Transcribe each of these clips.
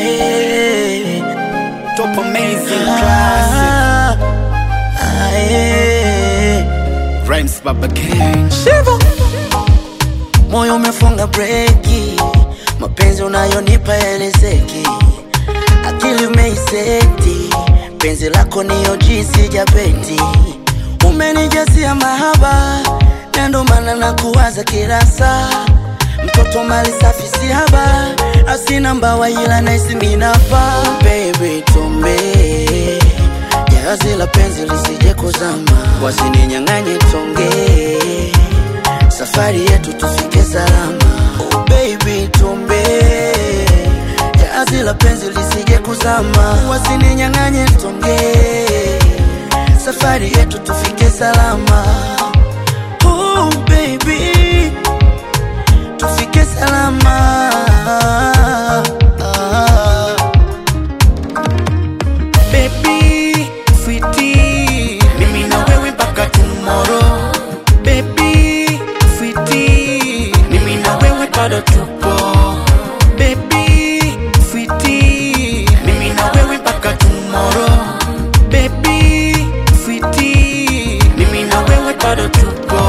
Aye. Top amazing classic. Aye. Rhymes Baba King. Shivo. Moyo umefunga breki, mapenzi unayonipa elezeki, akili umeiseti, penzi lako niyo jinsi japeti, umenijasia mahaba, na ndo maana nakuwaza kila saa, mtoto mali safi si haba, asina mbawa ila naisi minapa, baby tumbe jahazi la penzi lisije kuzama, wasininyang'anye tonge safari yetu tufike salama. Oh baby, tumbe jahazi la penzi lisije kuzama, wasininyang'anye tonge, safari yetu tufike salama. Oh baby, tufike salama. Baby, sweetie, mimi na wewe mpaka tomorrow. Baby, sweetie, mimi na wewe bado tupo. Baby, sweetie, mimi na wewe mpaka tomorrow. Baby, sweetie, mimi na wewe bado tupo.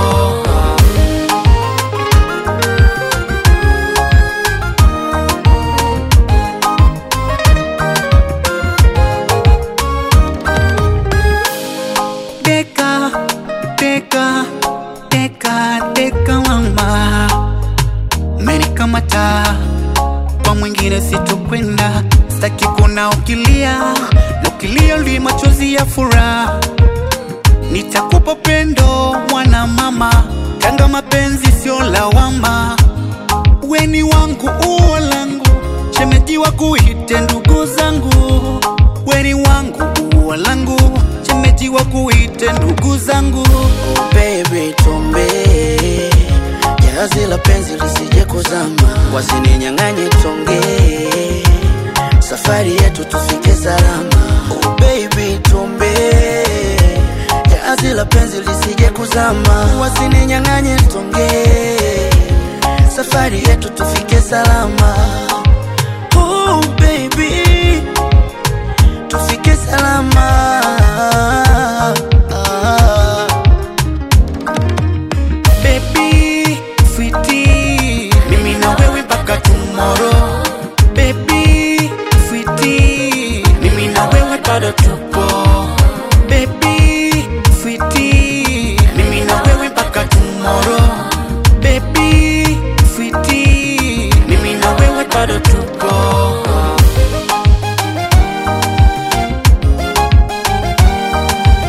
Deka, deka, deka, deka mama, umenikamata kwa mwingine sitokwenda, sitaki kuna ukilia na ukilia li machozi ya furaha, nitakupa pendo mwana mama, kanga mapenzi sio lawama, weni wangu uo langu, shemeji wa kuite ndugu zangu, weni wangu uo langu, shemeji wa kuite ndugu zangu. Oh baby, tumbe jahazi la penzi lisije kuzama, wasininyang'anye tonge, safari yetu tufike salama. Oh baby, tumbe jahazi la penzi lisije kuzama, wasininyang'anye tonge, safari yetu tufike salama.